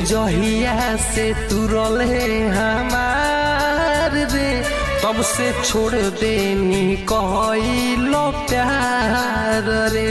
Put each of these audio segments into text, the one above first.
जहिया से तू रले हमार रे तब से छोड़ देनी कहलो प्यार रे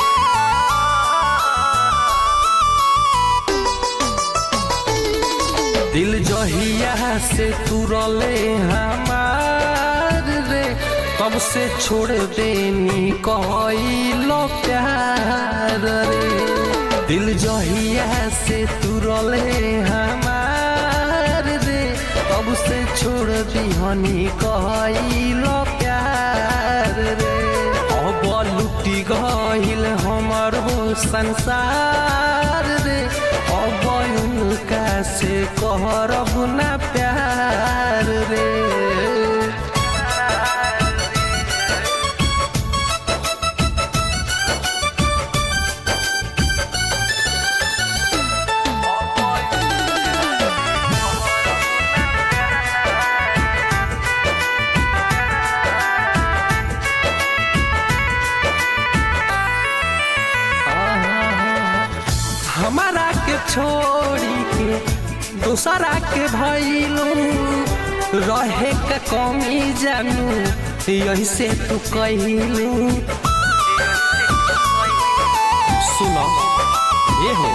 दिल जहिया से तू रले हमार रे तब से छोड़ देनी कहलो प्यार रे दिल जहिया से तू रले हमार रे तब से छोड़ दिहनी कहलो प्यार रे अब लुटी गहिल हमर हो संसार रे अब उनका से कहरब ना प्यार रे हमारा के छोड़ी के दूसरा के भैलू रहे के कमी जानू यही से तू कहलू सुनो ये हो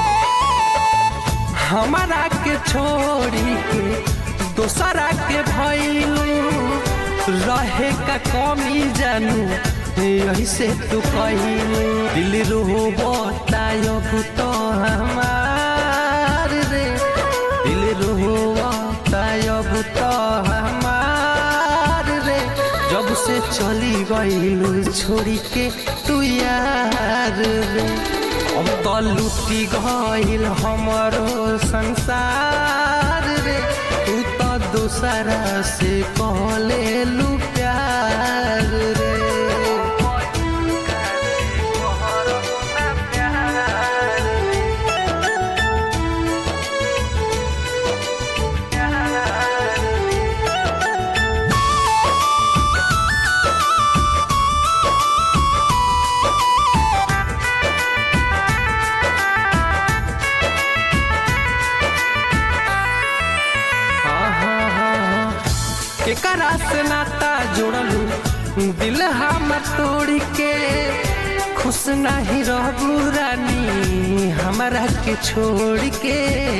हमारा के छोड़ी के दूसरा के भैलू रहे का कमी जानू यही से तू कहलू दिल रो बतायब तो हमार रे दिल रो बतायब तो हमार रे जब से चली गईलू छोड़ी के तू यार रे अब तो लुटी गईल हमारो संसार रे तू तो दूसरा से कहले लू प्यार रे केकरा से नाता जोड़लू दिल हम तोड़ के खुश नहीं रहबू रानी हमारा के छोड़ के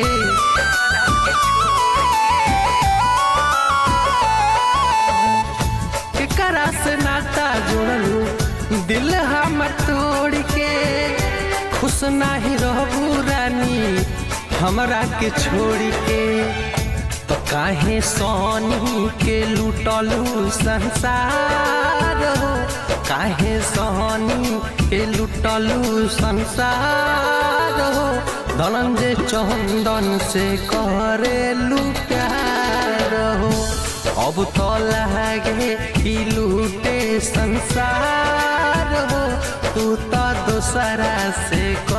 केकरा से नाता जोड़लू दिल हम तोड़ के खुश नहीं रहबू रानी हमरा के छोड़ के तो काहे सोनी के लुटलू संसार हो काहे सोनी के लुटलू संसार हो धनंजय चंदन से करेलू प्यार हो अब तो लगे कि लूटे संसार हो तू तो दूसरा से